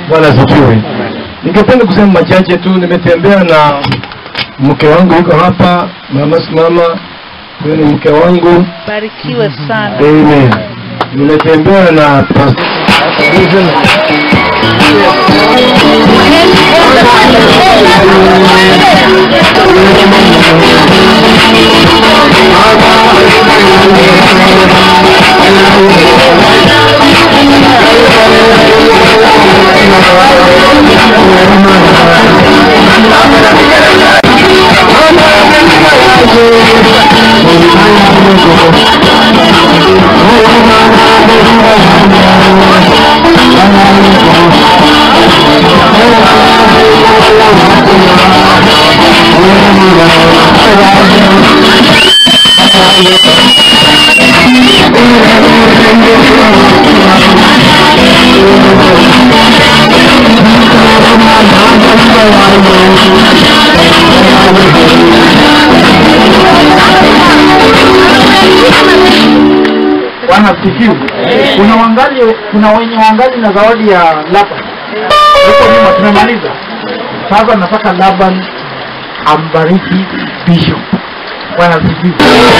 Bwana asifiwe. Ningependa kusema machache tu. Nimetembea na mke wangu yuko hapa, mama simama, huyo ni mke wangu. Barikiwe sana. Amen. Nimetembea na pastor Bwana asifiwe. Kuna wangali, kuna wenye wangali na zawadi ya Laban huko nyuma, tumemaliza. Sasa nataka Laban ambariki Bishop. Bwana asifiwe.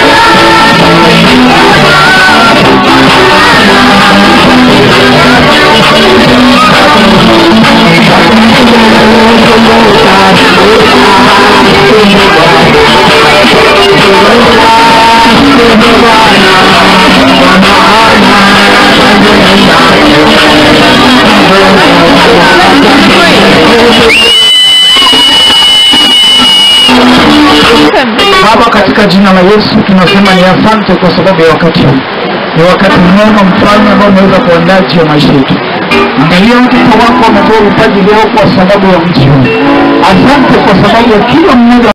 Baba, katika jina la Yesu tunasema ni asante kwa sababu ya wakati huu. Ni wakati mwema mfalme ambao umeweza kuandaa juu ya maisha yetu. Angalia watoto wako wametoa vipaji vyao kwa sababu ya mji huu. Asante kwa sababu ya kila mmoja